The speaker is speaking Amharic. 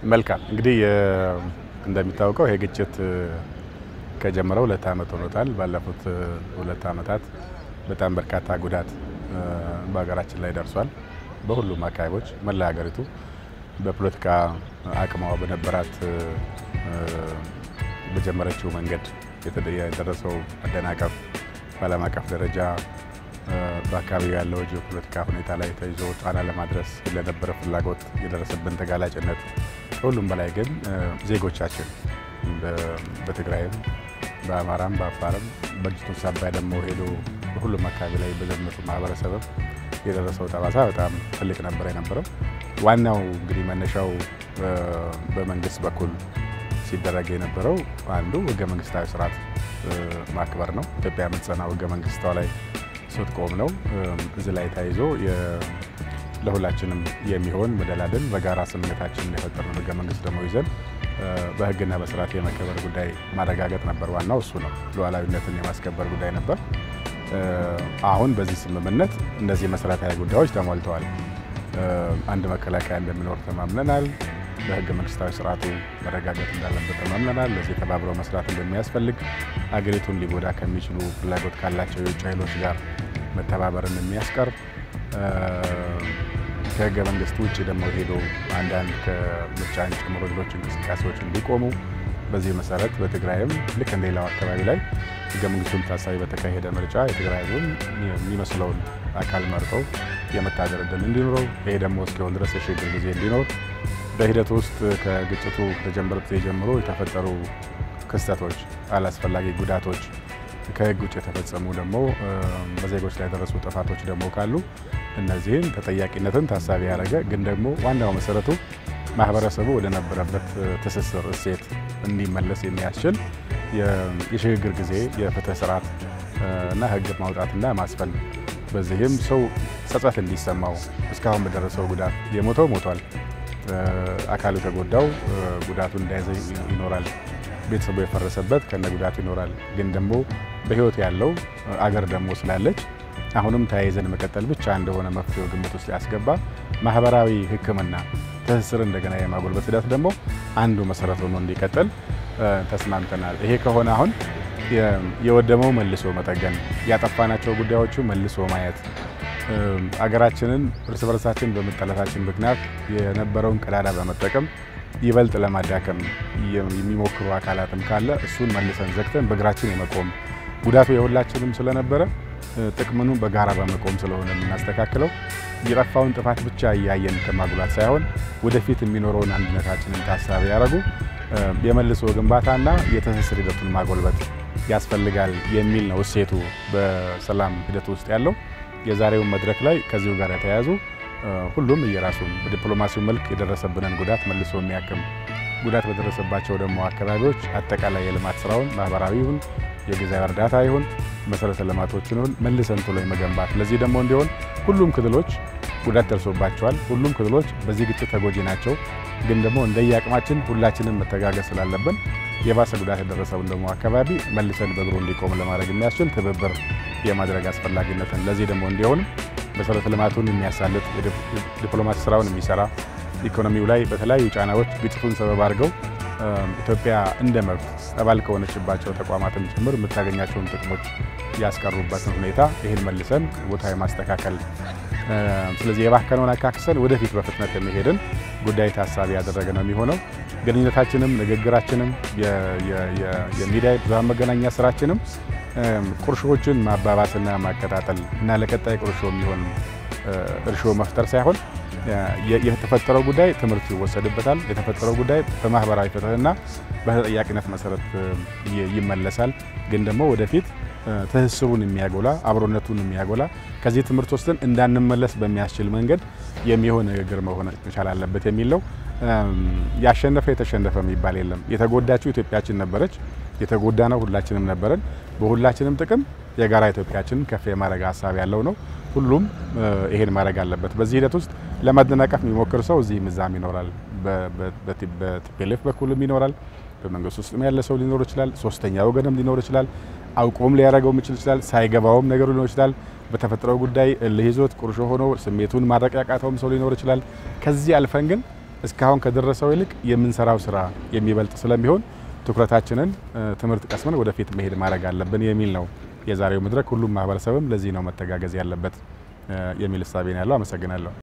መልካም እንግዲህ እንደሚታወቀው ይሄ ግጭት ከጀመረ ሁለት ዓመት ሆኖታል። ባለፉት ሁለት ዓመታት በጣም በርካታ ጉዳት በሀገራችን ላይ ደርሷል። በሁሉም አካባቢዎች መላ ሀገሪቱ በፖለቲካ አቅሟ በነበራት በጀመረችው መንገድ የደረሰው መደናቀፍ በዓለም አቀፍ ደረጃ በአካባቢው ያለው ጂኦፖለቲካ ሁኔታ ላይ ተይዞ ጫና ለማድረስ ለነበረ ፍላጎት የደረሰብን ተጋላጭነት ከሁሉም በላይ ግን ዜጎቻችን በትግራይም በአማራም በአፋርም በግጭቱ ሳቢያ ደግሞ ሄዶ በሁሉም አካባቢ ላይ በዘመቱ ማህበረሰብም የደረሰው ጠባሳ በጣም ትልቅ ነበር የነበረው። ዋናው እንግዲህ መነሻው በመንግስት በኩል ሲደረግ የነበረው አንዱ ህገ መንግስታዊ ስርዓት ማክበር ነው። ኢትዮጵያ የምትጸናው ህገ መንግስቷ ላይ ስትቆም ነው። እዚህ ላይ ተያይዞ ለሁላችንም የሚሆን መደላደል በጋራ ስምምነታችን የፈጠርነው ህገ መንግስት ደግሞ ይዘን በህግና በስርዓት የመከበር ጉዳይ ማረጋገጥ ነበር። ዋናው እሱ ነው። ሉዓላዊነትን የማስከበር ጉዳይ ነበር። አሁን በዚህ ስምምነት እነዚህ መሰረታዊ ጉዳዮች ተሟልተዋል። አንድ መከላከያ እንደሚኖር ተማምነናል። በህገ መንግስታዊ ስርዓቱ መረጋገጥ እንዳለበት ተማምነናል። ለዚህ ተባብሮ መስራት እንደሚያስፈልግ አገሪቱን ሊጎዳ ከሚችሉ ፍላጎት ካላቸው የውጭ ኃይሎች ጋር መተባበርን የሚያስቀር ከህገ መንግስት ውጭ ደግሞ ሄዶ አንዳንድ ከምርጫን ጨምሮ ሌሎች እንቅስቃሴዎች እንዲቆሙ በዚህ መሰረት በትግራይም ልክ እንደ ሌላው አካባቢ ላይ ህገ መንግስቱን ታሳቢ በተካሄደ ምርጫ የትግራይ ህዝብም የሚመስለውን አካል መርጠው የመታደር እድል እንዲኖረው ይሄ ደግሞ እስኪሆን ድረስ የሽግግር ጊዜ እንዲኖር በሂደቱ ውስጥ ከግጭቱ ከጀመረ ጊዜ ጀምሮ የተፈጠሩ ክስተቶች፣ አላስፈላጊ ጉዳቶች፣ ከህግ ውጭ የተፈጸሙ ደግሞ በዜጎች ላይ የደረሱ ጥፋቶች ደግሞ ካሉ እነዚህን ተጠያቂነትን ታሳቢ ያደረገ ግን ደግሞ ዋናው መሰረቱ ማህበረሰቡ ወደ ነበረበት ትስስር እሴት እንዲመለስ የሚያስችል የሽግግር ጊዜ የፍትህ ስርዓት እና ህግ ማውጣትና ማስፈን በዚህም ሰው ጸጸት እንዲሰማው እስካሁን በደረሰው ጉዳት የሞተው ሞቷል፣ አካሉ የተጎዳው ጉዳቱን እንዳይዘ ይኖራል፣ ቤተሰቡ የፈረሰበት ከነ ጉዳቱ ይኖራል። ግን ደግሞ በህይወት ያለው አገር ደግሞ ስላለች አሁንም ተያይዘን መቀጠል ብቻ እንደሆነ መፍትሄው ግምት ውስጥ ያስገባ ማህበራዊ ሕክምና ትስስር እንደገና የማጎልበት ሂደት ደግሞ አንዱ መሰረት ሆኖ እንዲቀጥል ተስማምተናል። ይሄ ከሆነ አሁን የወደመው መልሶ መጠገን፣ ያጠፋናቸው ጉዳዮቹ መልሶ ማየት፣ አገራችንን እርስ በርሳችን በመጠላታችን ምክንያት የነበረውን ቀዳዳ በመጠቀም ይበልጥ ለማዳከም የሚሞክሩ አካላትም ካለ እሱን መልሰን ዘግተን በእግራችን የመቆም ጉዳቱ የሁላችንም ስለነበረ ጥቅምኑ በጋራ በመቆም ስለሆነ የምናስተካክለው የጠፋውን ጥፋት ብቻ እያየን ከማጉላት ሳይሆን ወደፊት የሚኖረውን አንድነታችንን ታሳቢ ያደረጉ የመልሶ ግንባታና የትስስር ሂደቱን ማጎልበት ያስፈልጋል የሚል ነው እሴቱ በሰላም ሂደት ውስጥ ያለው። የዛሬውን መድረክ ላይ ከዚሁ ጋር የተያያዙ ሁሉም እየራሱን በዲፕሎማሲው መልክ የደረሰብንን ጉዳት መልሶ የሚያክም ጉዳት በደረሰባቸው ደግሞ አካባቢዎች አጠቃላይ የልማት ስራውን ማህበራዊ ይሁን የጊዜያዊ እርዳታ ይሁን መሰረተ ልማቶችን ይሁን መልሰን ቶሎ የመገንባት ለዚህ ደግሞ እንዲሆን ሁሉም ክልሎች ጉዳት ደርሶባቸዋል። ሁሉም ክልሎች በዚህ ግጭት ተጎጂ ናቸው። ግን ደግሞ እንደየአቅማችን ሁላችንም መተጋገዝ ስላለብን የባሰ ጉዳት የደረሰውን ደግሞ አካባቢ መልሰን በእግሩ እንዲቆም ለማድረግ የሚያስችል ትብብር የማድረግ አስፈላጊነትን ለዚህ ደግሞ እንዲሆን መሰረተ ልማቱን የሚያሳልጥ ዲፕሎማሲ ስራውን የሚሰራ ኢኮኖሚው ላይ በተለያዩ ጫናዎች ግጭቱን ሰበብ አድርገው ኢትዮጵያ እንደ መብት አባል ከሆነችባቸው ተቋማትም ጭምር የምታገኛቸውን ጥቅሞች ያስቀሩበትን ሁኔታ ይህን መልሰን ቦታ የማስተካከል ስለዚህ የባከነውን አካክሰን ወደፊት በፍጥነት የሚሄድን ጉዳይ ታሳቢ ያደረገ ነው የሚሆነው። ግንኙነታችንም፣ ንግግራችንም፣ የሚዲያ ብዙሃን መገናኛ ስራችንም ቁርሾዎችን ማባባስና ማቀጣጠል እና ለቀጣይ ቁርሾ የሚሆን እርሾ መፍጠር ሳይሆን የተፈጠረው ጉዳይ ትምህርት ይወሰድበታል። የተፈጠረው ጉዳይ በማህበራዊ ፍትህና በተጠያቂነት መሰረት ይመለሳል። ግን ደግሞ ወደፊት ትስስሩን የሚያጎላ አብሮነቱን የሚያጎላ ከዚህ ትምህርት ወስደን እንዳንመለስ በሚያስችል መንገድ የሚሆን ንግግር መሆን መቻል አለበት የሚል ነው። ያሸነፈ የተሸነፈ የሚባል የለም። የተጎዳችው ኢትዮጵያችን ነበረች። የተጎዳ ነው ሁላችንም ነበረን። በሁላችንም ጥቅም የጋራ ኢትዮጵያችንን ከፍ የማድረግ ሀሳብ ያለው ነው። ሁሉም ይሄን ማድረግ አለበት። በዚህ ሂደት ውስጥ ለማደናቀፍ የሚሞክር ሰው እዚህም እዛም ይኖራል። በቲፒኤልኤፍ በኩልም ይኖራል። በመንግስት ውስጥም ያለ ሰው ሊኖር ይችላል። ሶስተኛ ወገንም ሊኖር ይችላል። አውቆም ሊያደርገው የሚችል ይችላል። ሳይገባውም ነገሩ ሊኖር ይችላል። በተፈጥሮ ጉዳይ እልህ ይዞት ቁርሾ ሆኖ ስሜቱን ማድረቅ ያቃተውም ሰው ሊኖር ይችላል። ከዚህ አልፈን ግን እስካሁን ከደረሰው ይልቅ የምንሰራው ስራ የሚበልጥ ስለሚሆን ትኩረታችንን ትምህርት ቀስመን ወደፊት መሄድ ማድረግ አለብን የሚል ነው የዛሬው መድረክ። ሁሉም ማህበረሰብም ለዚህ ነው መተጋገዝ ያለበት የሚል እሳቤ ነው ያለው። አመሰግናለሁ።